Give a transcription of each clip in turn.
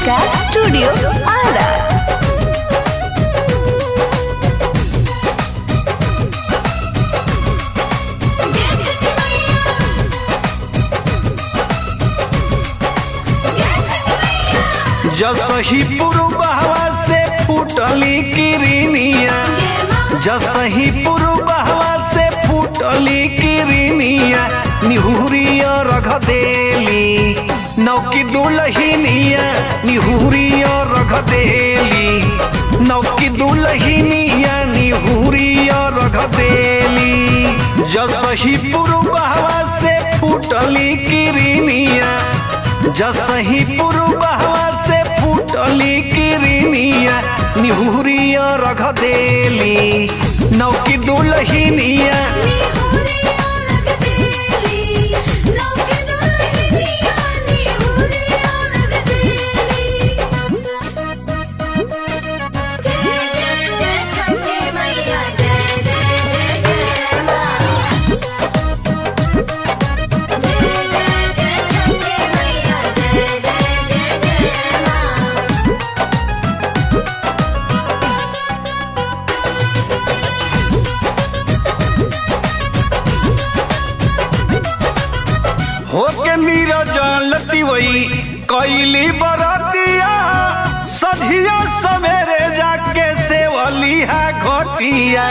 Kalika Studio Ara. जसही पूर्वहवा से फूटली किरनिया जसही पूर्वहवा से फूटली किरनिया निहुरिया रख देली नौकी दुलहिनिया निहुरिया रख देली नौकी दुलहिनिया निहुरिया रख देली जसही पूर्वहवा से फूटली किरनिया जसही पूर्वहवा से फूटली किरनिया निहुरिया रख देली नौकी दुलहिनिया होके नीरजल तिवई कैली बरतिया सधिया सवेरे जाके सेवली है घटिया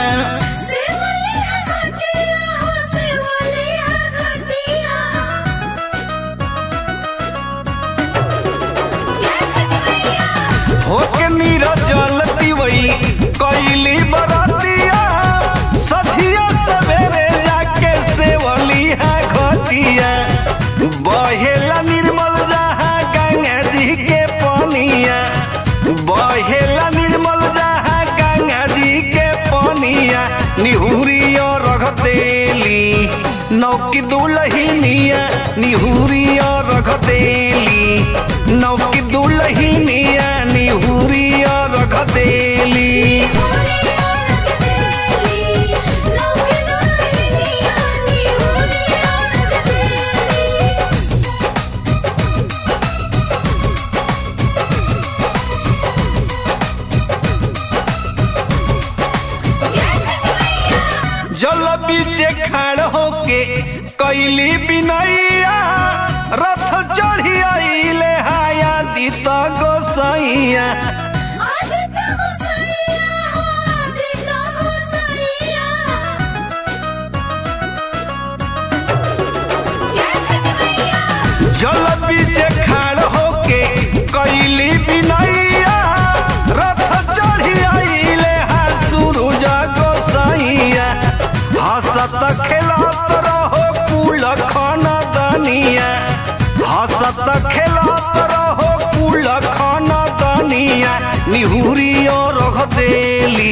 होके नीरजल तिवई कैली बरतिया सधिया सवेरे जाके सेवली है घटिया बहेला निर्मल जहाँ गंगा जी के पनिया बहेला निर्मल जहाँ गंगा जी के पनिया निहुरिया रख देली नौकी दुलहिनिया निहुरिया रख देली नौकी दुलहिनिया निहुरिया रख देली जल बीचे खड़ होके कैली बिनैया रथ चढ़ी आइले हाया दीत गोसैया जल बीचे खड़ होके कैली बिनैया रथ चढ़ी आइले हा सूरज गोसैया हसत खेलत रहो कुल खन दनिया हसत खेलत रहो कुल खन दनिया निहुरियो रख देली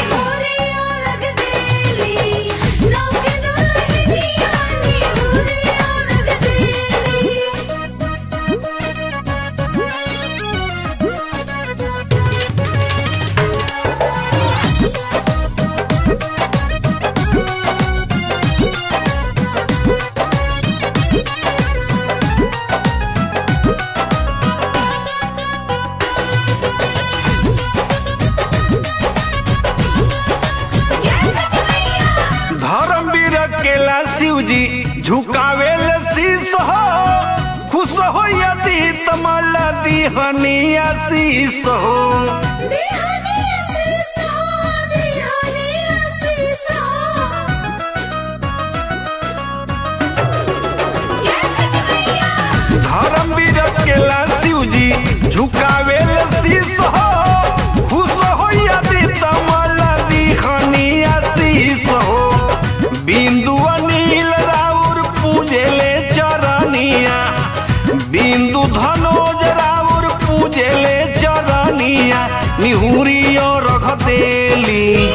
धर्मवीर केला शिव जी झुकावेल शीस हो खुश हो यदि तमल दिहनिया शीस हो धर्मवीर केला शिव जी झुकावेल शीस हो खुश हो यदि तमल दिहनिया शीस हो बिंदु अनिल राउर पूजेले चरनिया बिंदु धनोज राउर पूजेले चरनिया निहुरियो रख देली